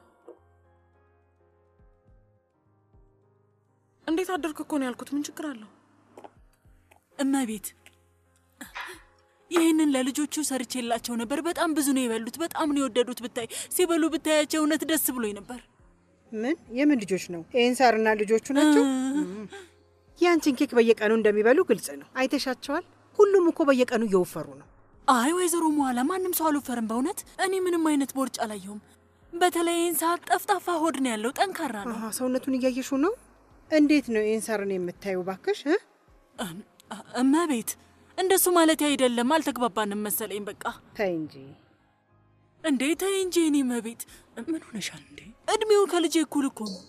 እንዴት አደርክ እኮ ነው ያልኩት። ምን ችግር አለው? እመቤት ይህንን ለልጆቹ ሰርቼላቸው ነበር። በጣም ብዙ ነው የበሉት። በጣም ነው የወደዱት። ብታይ ሲበሉ ብታያቸው እውነት ደስ ብሎኝ ነበር። ምን የምን ልጆች ነው? ኤንሳርና ልጆቹ ናቸው። ያንቺን ኬክ በየቀኑ እንደሚበሉ ግልጽ ነው። አይተሻቸዋል። ሁሉም እኮ በየቀኑ እየወፈሩ ነው። አይ ወይዘሮ መኋላ ማንም ሰው አልወፈርም። በእውነት እኔ ምንም አይነት ቦርጭ አላየሁም። በተለይ ይህን ሰዓት ጠፍጣፋ ሆድ ነው ያለው፣ ጠንካራ ነው። አሃ፣ ሰውነቱን እያየሹ ነው። እንዴት ነው ኤንሳርን የምታዩ? ባክሽ እ? እመቤት እንደሱ ማለት አይደለም። አልተግባባንም መሰለኝ። በቃ ተይ እንጂ እንዴ ተይ እንጂ። እኔ እመቤት ምን ሆነሻል እንዴ? እድሜው ከልጄ እኩል እኮ ነው።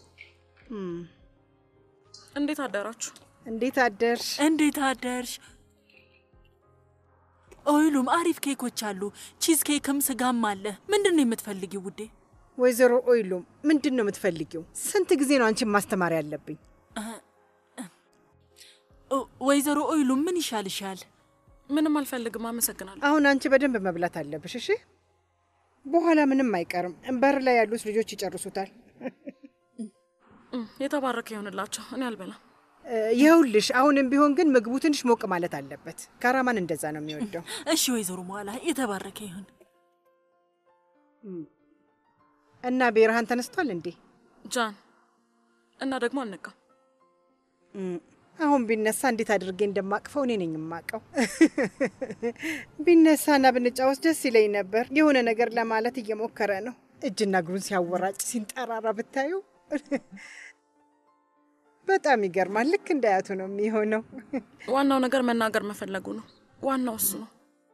እንዴት አደራችሁ? እንዴት አደርሽ? እንዴት አደርሽ? ኦይሉም አሪፍ ኬኮች አሉ። ቺዝ ኬክም ስጋም አለ። ምንድን ነው የምትፈልጊው ውዴ? ወይዘሮ ኦይሉም ምንድን ነው የምትፈልጊው? ስንት ጊዜ ነው አንቺን ማስተማር ያለብኝ? ወይዘሮ ኦይሉም ምን ይሻልሻል? ምንም አልፈልግም፣ አመሰግናለሁ። አሁን አንቺ በደንብ መብላት አለብሽ እሺ። በኋላ ምንም አይቀርም። በር ላይ ያሉት ልጆች ይጨርሱታል። እም፣ የተባረከ ይሆንላቸው። እኔ አልበላም። እ፣ ይኸውልሽ አሁንም ቢሆን ግን ምግቡ ትንሽ ሞቅ ማለት አለበት። ካራማን እንደዛ ነው የሚወደው። እሺ ወይዘሮ መኋላ የተባረከ ይሁን። እና ቤርሃን ተነስቷል እንዴ? ጃን እና ደግሞ አልነቃም። እም፣ አሁን ቢነሳ እንዴት አድርጌ እንደማቅፈው እኔ ነኝ የማቀው። ቢነሳና ብንጫወት ደስ ይለኝ ነበር። የሆነ ነገር ለማለት እየሞከረ ነው። እጅና እግሩን ሲያወራጭ ሲንጠራራ ብታዩ በጣም ይገርማል። ልክ እንዳያቱ ነው የሚሆነው። ዋናው ነገር መናገር መፈለጉ ነው። ዋናው እሱ ነው።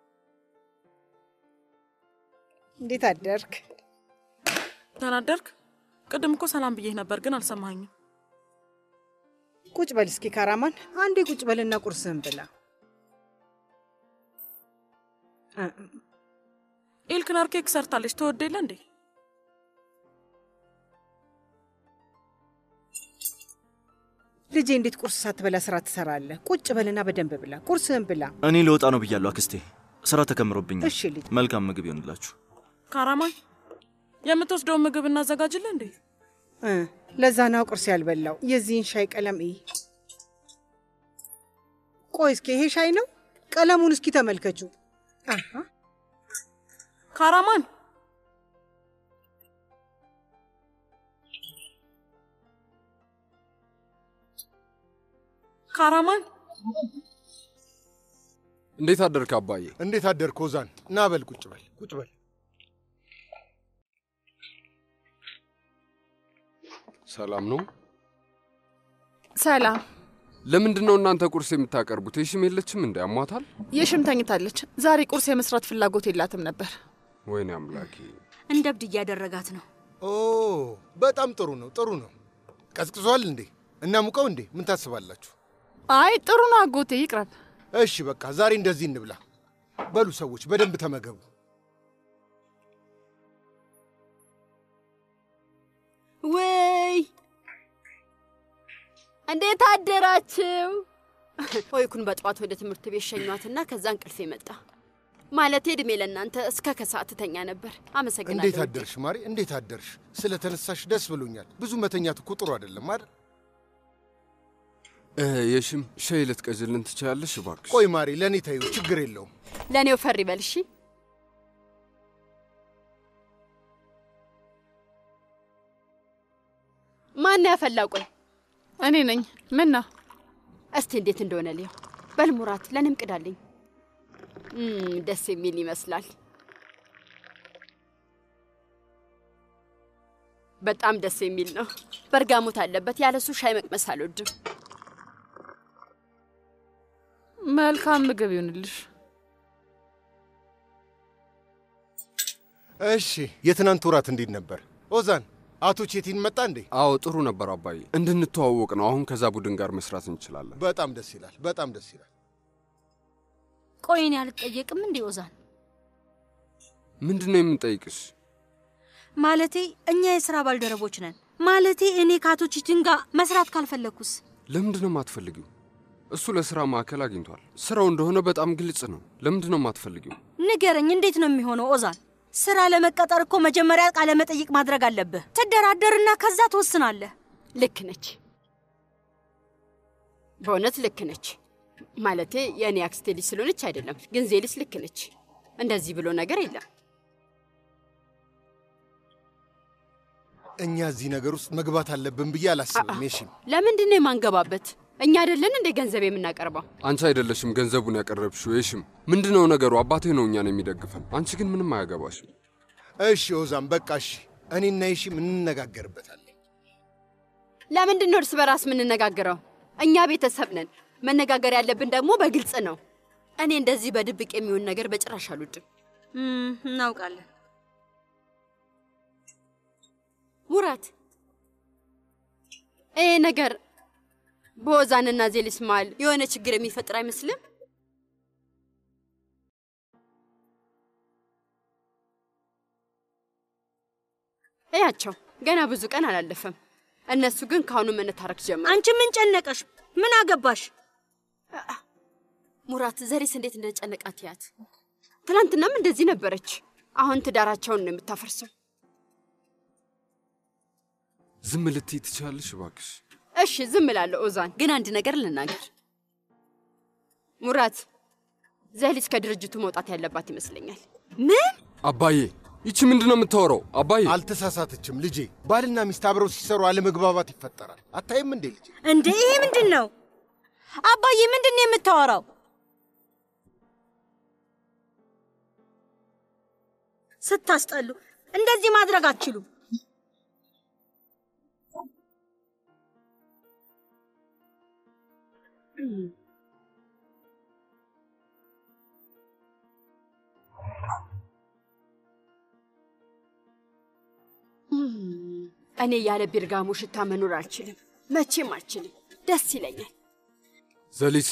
እንዴት አደርክ? ተናደርክ? ቅድም እኮ ሰላም ብዬህ ነበር፣ ግን አልሰማኝም። ቁጭ በል እስኪ ካራማን፣ አንዴ ቁጭ በልና ቁርስህን ብላ። ኢልክነር ኬክ ሰርታለች። ተወደ የለ እንዴ? ልጄ እንዴት ቁርስ ሳትበላ ስራ ትሰራለህ? ቁጭ በልና በደንብ ብላ፣ ቁርስህን ብላ። እኔ ልወጣ ነው ብያለሁ አክስቴ። ስራ ተከምሮብኛል። እሺ ልጅ። መልካም ምግብ ይሆንላችሁ። ካራማን የምትወስደውን ምግብ እናዘጋጅልህ እንዴ? እ ለዛ ነው ቁርስ ያልበላው። የዚህን ሻይ ቀለም እይ። ቆይ እስኪ ይሄ ሻይ ነው? ቀለሙን እስኪ ተመልከቹ። አሃ ካራማን ካራማን እንዴት አደርክ አባዬ? እንዴት አደርክ ኦዛን? ና በል ቁጭ በል ቁጭ በል። ሰላም ነው? ሰላም። ለምንድን ነው እናንተ ቁርስ የምታቀርቡት? የሽም የለችም እንዴ? አሟታል? የሽም ተኝታለች። ዛሬ ቁርስ የመስራት ፍላጎት የላትም ነበር። ወይኔ አምላኬ። እንደ እብድ እያደረጋት ነው። ኦ በጣም ጥሩ ነው ጥሩ ነው። ቀዝቅዟል እንዴ? እናሙቀው እንዴ? ምን ታስባላችሁ? አይ ጥሩ ነው አጎቴ፣ ይቅረብ። እሺ በቃ ዛሬ እንደዚህ እንብላ። በሉ ሰዎች በደንብ ተመገቡ። ውይ እንዴት አደራችሁ? ሆይኩን በጠዋት ወደ ትምህርት ቤት ሸኟትና ከዛ እንቅልፌ መጣ። ማለቴ እድሜ ለእናንተ እስከ ከሰዓት ትተኛ ነበር። አመሰግናለሁ። እንዴት አደርሽ ማሪ? እንዴት አደርሽ? ስለ ተነሳሽ ደስ ብሎኛል። ብዙ መተኛት እኮ ጥሩ አይደለም አይደል? እ፣ የሽም ሻይ ልትቀዝልን ትችላለሽ እባክሽ? ቆይ ማሪ፣ ለእኔ ተይው፣ ችግር የለውም። ለእኔው ፈሪ በል እሺ። ማን ያፈላው? ቆይ እኔ ነኝ። ምን ነው? እስቲ እንዴት እንደሆነ ልየው። በል ሙራት፣ ለእኔም ቅዳልኝ። እም፣ ደስ የሚል ይመስላል። በጣም ደስ የሚል ነው። በርጋሞት አለበት። ያለሱ ሻይ መቅመስ አልወድም። መልካም ምግብ ይሁንልሽ። እሺ፣ የትናንት ወራት እንዴት ነበር? ኦዛን፣ አቶ ቼቲን መጣ እንዴ? አዎ ጥሩ ነበር አባዬ። እንድንተዋወቅ ነው። አሁን ከዛ ቡድን ጋር መስራት እንችላለን። በጣም ደስ ይላል። በጣም ደስ ይላል። ቆይ እኔ አልጠየቅም እንዴ ኦዛን? ምንድን ነው የምንጠይቅሽ? ማለቴ እኛ የስራ ባልደረቦች ነን። ማለቴ እኔ ከአቶ ቺችን ጋር መስራት ካልፈለግኩስ? ለምንድን ነው የማትፈልጊው? እሱ ለስራ ማዕከል አግኝቷል። ስራው እንደሆነ በጣም ግልጽ ነው። ለምንድን ነው የማትፈልጊው? ንገረኝ፣ እንዴት ነው የሚሆነው ኦዛን? ስራ ለመቀጠር እኮ መጀመሪያ ቃለ መጠይቅ ማድረግ አለብህ። ትደራደርና ከዛ ትወስናለህ። ልክ ነች፣ በእውነት ልክ ነች። ማለቴ የእኔ አክስቴ ልጅ ስለሆነች አይደለም፣ ግን ዜሊስ ልክ ነች። እንደዚህ ብሎ ነገር የለም። እኛ እዚህ ነገር ውስጥ መግባት አለብን ብዬ አላስብም። የሺም ለምንድን ነው የማንገባበት? እኛ አይደለን እንደ ገንዘብ የምናቀርበው? አንቺ አይደለሽም ገንዘቡን ያቀረብሽው። የሽም ምንድን ነው ነገሩ? አባቴ ነው እኛን የሚደግፈን። አንቺ ግን ምንም አያገባሽም። እሺ ኦዛን፣ በቃ እሺ፣ እኔና የሺም እንነጋገርበታለን። ለምንድን ነው እርስ በራስ የምንነጋገረው? እኛ ቤተሰብ ነን። መነጋገር ያለብን ደግሞ በግልጽ ነው። እኔ እንደዚህ በድብቅ የሚሆን ነገር በጭራሽ አልወድም። እናውቃለን። ሙራት፣ ይሄ ነገር በወዛንና ዜሊስ መሃል የሆነ ችግር የሚፈጥር አይመስልም? እያቸው ገና ብዙ ቀን አላለፈም። እነሱ ግን ከአሁኑ መነታረክ ጀመሩ። አንቺ ምን ጨነቀሽ? ምን አገባሽ? ሙራት፣ ዘሪስ እንዴት እንደጨነቃት ያት። ትናንትናም እንደዚህ ነበረች። አሁን ትዳራቸውን ነው የምታፈርሰው። ዝም ልትይ ትችላለሽ እባክሽ? እሺ ዝም እላለሁ። ኦዛን ግን አንድ ነገር ልናገር። ሙራት፣ ዘሊስ ከድርጅቱ መውጣት ያለባት ይመስለኛል። ምን? አባዬ ይቺ ምንድን ነው የምታወራው? አባዬ አልተሳሳተችም ልጄ። ባልና ሚስት አብረው ሲሰሩ አለመግባባት ይፈጠራል። አታይም እንዴ ልጄ? እንዴ ይሄ ምንድን ነው? አባዬ ምንድን ነው የምታወራው? ስታስጠሉ! እንደዚህ ማድረግ አትችሉም። እኔ ያለ ቢርጋሞ ሽታ መኖር አልችልም፣ መቼም አልችልም። ደስ ይለኛል። ዘሊት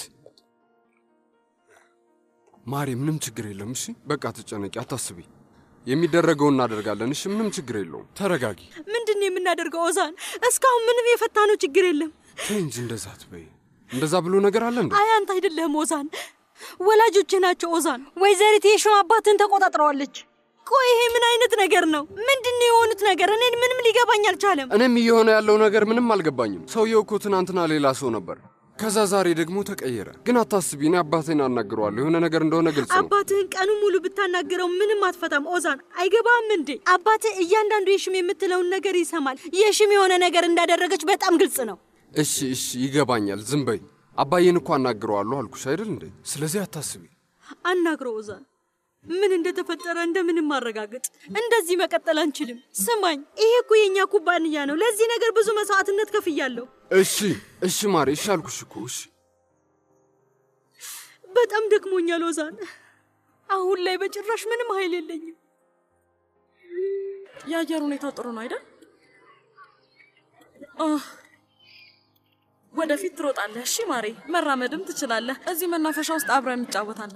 ማሬ፣ ምንም ችግር የለም። እሺ በቃ ትጨነቂ፣ አታስቢ። የሚደረገውን እናደርጋለን። እሺ ምንም ችግር የለውም። ተረጋጊ። ምንድን ነው የምናደርገው? ኦዛን፣ እስካሁን ምንም የፈታነው ችግር የለም። ተይ እንጂ እንደዛ አትበይ። እንደዛ ብሎ ነገር አለ እንዴ? አይ አንተ አይደለህም ኦዛን፣ ወላጆቼ ናቸው ኦዛን። ወይዘሪት የሽም አባትን ተቆጣጥረዋለች። ቆይ ይሄ ምን አይነት ነገር ነው? ምንድን ነው የሆኑት ነገር? እኔን ምንም ሊገባኝ አልቻለም። እኔም እየሆነ ያለው ነገር ምንም አልገባኝም። ሰውየው እኮ ትናንትና ሌላ ሰው ነበር፣ ከዛ ዛሬ ደግሞ ተቀየረ። ግን አታስቢ፣ እኔ አባቴን አናግረዋለሁ። የሆነ ነገር እንደሆነ ግልጽ ነው። አባትህን ቀኑ ሙሉ ብታናግረው ምንም አትፈታም። ኦዛን አይገባም እንዴ? አባትህ እያንዳንዱ የሽም የምትለውን ነገር ይሰማል። የሽም የሆነ ነገር እንዳደረገች በጣም ግልጽ ነው። እሺ እሺ፣ ይገባኛል። ዝም በይ። አባዬን እኮ አናግረዋለሁ አልኩሽ አይደል እንዴ? ስለዚህ አታስቢ። አናግረው ኦዛን። ምን እንደተፈጠረ እንደምንም ማረጋገጥ። እንደዚህ መቀጠል አንችልም። ስማኝ፣ ይሄ እኮ የእኛ ኩባንያ ነው። ለዚህ ነገር ብዙ መስዋዕትነት ከፍያለሁ። እሺ እሺ ማሬ፣ እሺ አልኩሽ እኮ እሺ። በጣም ደክሞኛል ኦዛን። አሁን ላይ በጭራሽ ምንም ኃይል የለኝም። የአየር ሁኔታው ጥሩ ነው አይደል? አህ፣ ወደፊት ትሮጣለህ። እሺ ማሬ፣ መራመድም ትችላለህ። እዚህ መናፈሻ ውስጥ አብረን እንጫወታለን።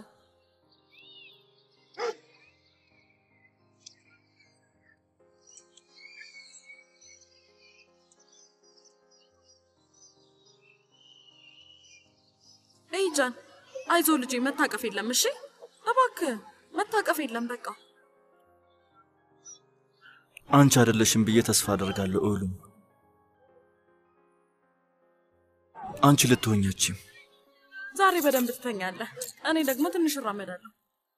ኤይ ጃን፣ አይዞ ልጄ፣ መታቀፍ የለም። እሺ እባክህ መታቀፍ የለም። በቃ አንቺ አይደለሽም ብዬ ተስፋ አደርጋለሁ። እውሉም አንቺ ልትሆኛችም ዛሬ በደንብ ትተኛለህ። እኔ ደግሞ ትንሽ እራመዳለሁ።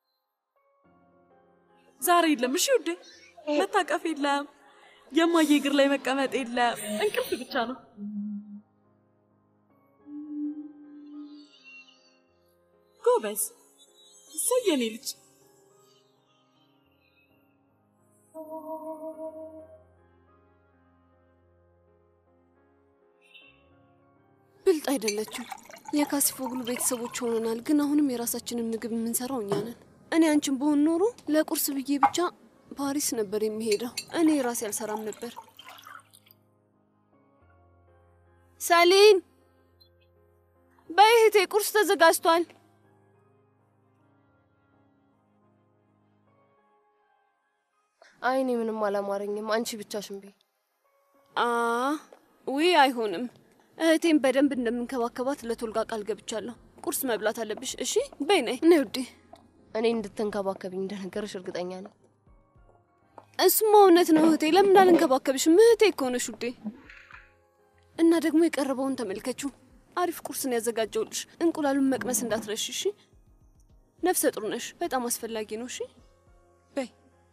ዛሬ የለም። እሺ ውዴ፣ መታቀፍ የለም። የማየ እግር ላይ መቀመጥ የለም። እንቅልፍ ብቻ ነው። ጎበዝ እሰይ የኔ ልጅ። ብልጥ አይደለችም። የካሲፎግሉ ቤተሰቦች ሆነናል፣ ግን አሁንም የራሳችንን ምግብ የምንሰራው እኛ ነን። እኔ አንቺን በሆን ኖሮ ለቁርስ ብዬ ብቻ ፓሪስ ነበር የሚሄደው። እኔ ራሴ አልሰራም ነበር። ሰሊን በይ እህቴ፣ ቁርስ ተዘጋጅቷል። አይ እኔ ምንም አላማረኝም። አንቺ ብቻሽን በይ። አ ውይ አይሆንም። እህቴን በደንብ እንደምንከባከባት ለቶልጋ ቃል ገብቻለሁ። ቁርስ መብላት አለብሽ። እሺ በይ ነይ ነይ ውዴ። እኔ እንድትንከባከብኝ እንደነገረሽ እርግጠኛ ነኝ። እሱማ እውነት ነው እህቴ። ለምን አልንከባከብሽም? እህቴ እኮ ነሽ ውዴ። እና ደግሞ የቀረበውን ተመልከችው። አሪፍ ቁርስን ያዘጋጀውልሽ። እንቁላሉን መቅመስ እንዳትረሽ እሺ። ነፍሰ ጡር ነሽ፣ በጣም አስፈላጊ ነው። እሺ በይ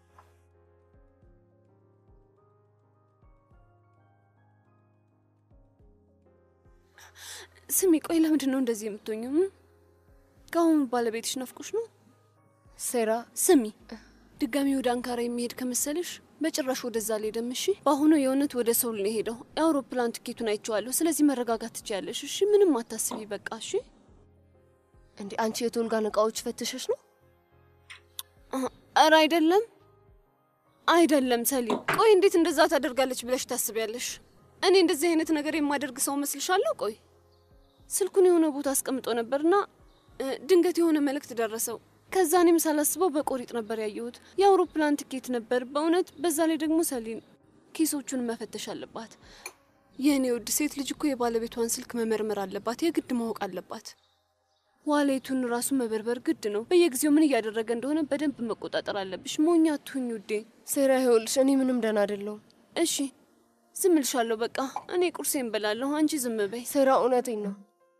ስሚ፣ ቆይ ለምንድን ነው እንደዚህ የምትሆኝው? ከአሁኑ ባለቤትሽ ናፍቆሽ ነው? ሴራ ስሚ፣ ድጋሚ ወደ አንካራ የሚሄድ ከመሰልሽ በጭራሽ ወደዛ አልሄድም። እሺ፣ በአሁኑ የእውነት ወደ ሰውል ነው የሄደው። የአውሮፕላን ትኬቱን አይቼዋለሁ። ስለዚህ መረጋጋት ትችያለሽ። እሺ፣ ምንም አታስቢ። በቃ እሺ። እንዴ አንቺ የቶልጋን እቃዎች ፈትሸሽ ነው? ኧረ አይደለም፣ አይደለም ሰሊም። ቆይ እንዴት እንደዛ ታደርጋለች ብለሽ ታስቢያለሽ? እኔ እንደዚህ አይነት ነገር የማደርግ ሰው መስልሻለሁ? ቆይ ስልኩን የሆነ ቦታ አስቀምጦ ነበርና ድንገት የሆነ መልእክት ደረሰው። ከዛ እኔም ሳላስበው በቆሪጥ ነበር ያየሁት። የአውሮፕላን ትኬት ነበር በእውነት። በዛ ላይ ደግሞ ሰሊን ኪሶቹን መፈተሽ አለባት። የእኔ ውድ ሴት ልጅ እኮ የባለቤቷን ስልክ መመርመር አለባት፣ የግድ ማወቅ አለባት። ዋሌቱን ራሱ መበርበር ግድ ነው። በየጊዜው ምን እያደረገ እንደሆነ በደንብ መቆጣጠር አለብሽ። ሞኛ አትሁኝ ውዴ። ሴራ ይኸውልሽ፣ እኔ ምንም ደህና አይደለሁም። እሺ ዝም እልሻለሁ። በቃ እኔ ቁርሴን በላለሁ፣ አንቺ ዝም በይ። ሴራ እውነቴን ነው።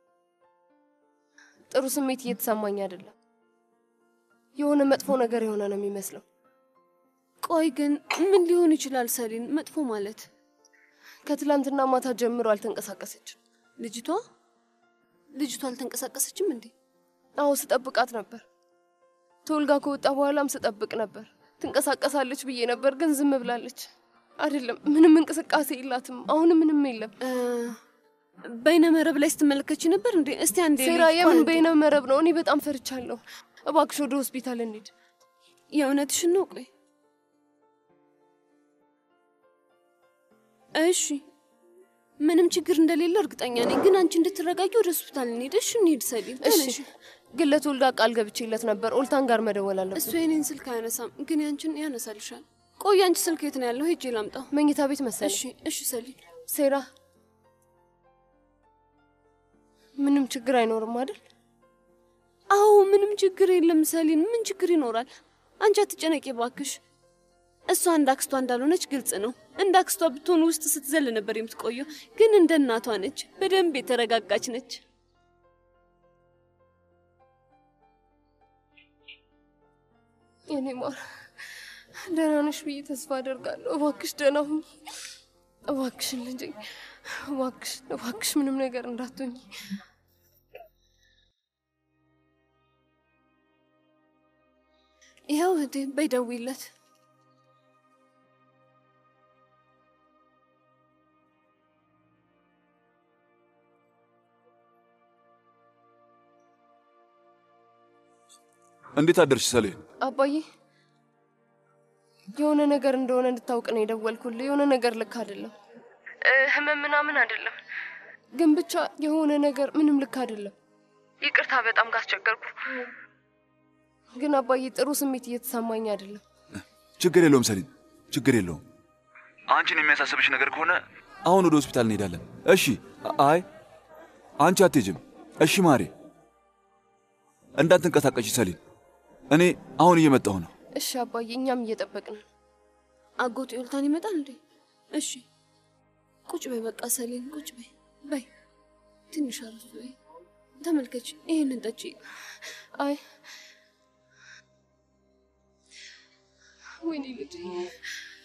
ጥሩ ስሜት እየተሰማኝ አይደለም። የሆነ መጥፎ ነገር የሆነ ነው የሚመስለው። ቆይ ግን ምን ሊሆን ይችላል ሰሊን? መጥፎ ማለት ከትላንትና ማታ ጀምሮ አልተንቀሳቀሰችም ልጅቷ። ልጅቷ አልተንቀሳቀሰችም እንዴ? አዎ ስጠብቃት ነበር። ተወልጋ ከወጣ በኋላም ስጠብቅ ነበር። ትንቀሳቀሳለች ብዬ ነበር፣ ግን ዝም ብላለች። አይደለም ምንም እንቅስቃሴ የላትም። አሁንም ምንም የለም። በይነ መረብ ላይ ስትመለከች ነበር እንዴ? እስቲ አንዴ ሴራ፣ የምን በይነ መረብ ነው? እኔ በጣም ፈርቻለሁ። እባክሽ ወደ ሆስፒታል እንሂድ። የእውነትሽን ነው? ቆይ እሺ፣ ምንም ችግር እንደሌለ እርግጠኛ ነኝ። ግን አንቺ እንድትረጋጊ ወደ ሆስፒታል እንሂድ። እሺ፣ እንሂድ ሰሊም። እሺ፣ ተነሽ። ግን ለተወልጋ ቃል ገብቼለት ነበር። ኦልታን ጋር መደወል አለብን። እሱ የኔን ስልክ አያነሳም፣ ግን ያንቺን ያነሳልሻል። ቆይ አንቺ ስልክ የት ነው ያለው? ሄጄ ላምጣው። መኝታ ቤት መሰለኝ። እሺ፣ እሺ ሰሊም። ሴራ፣ ምንም ችግር አይኖርም አይደል? አዎ ምንም ችግር የለም ሰሊን። ምን ችግር ይኖራል? አንቺ አትጨነቂ ባክሽ። እሷ እንደ አክስቷ እንዳልሆነች ግልጽ ነው። እንደ አክስቷ ብትሆን ውስጥ ስትዘል ነበር የምትቆየው፣ ግን እንደ እናቷ ነች። በደንብ የተረጋጋች ነች። የኔ ማር ደህና ነሽ ብዬ ተስፋ አደርጋለሁ። እባክሽ ደህና ሁኚ። እባክሽን ልጄ፣ እባክሽ እባክሽ ምንም ነገር እንዳትሆኝ። ይኸው እህቴ በይ ደውይለት። እንዴት አደርሽ ሰሌን? አባዬ የሆነ ነገር እንደሆነ እንድታውቅ ነው የደወልኩልህ። የሆነ ነገር ልክ አይደለም። ህመም ምናምን አይደለም፣ ግን ብቻ የሆነ ነገር ምንም ልክ አይደለም። ይቅርታ በጣም ካስቸገርኩ። ግን አባዬ ጥሩ ስሜት እየተሰማኝ አይደለም። ችግር የለውም ሰሊን፣ ችግር የለውም። አንቺን የሚያሳስብሽ ነገር ከሆነ አሁን ወደ ሆስፒታል እንሄዳለን። እሺ? አይ አንቺ አትሄጂም። እሺ ማሬ፣ እንዳትንቀሳቀሽ ሰሊን። እኔ አሁን እየመጣሁ ነው። እሺ አባዬ፣ እኛም እየጠበቅን ነው። አጎት ዮልታን ይመጣል እንዴ? እሺ ቁጭ በይ በቃ ሰሌን፣ ቁጭ በይ በይ፣ ትንሽ አረፍ በይ። ተመልከች፣ ይህንን ጠጪ። አይ ወይኔ ልጄ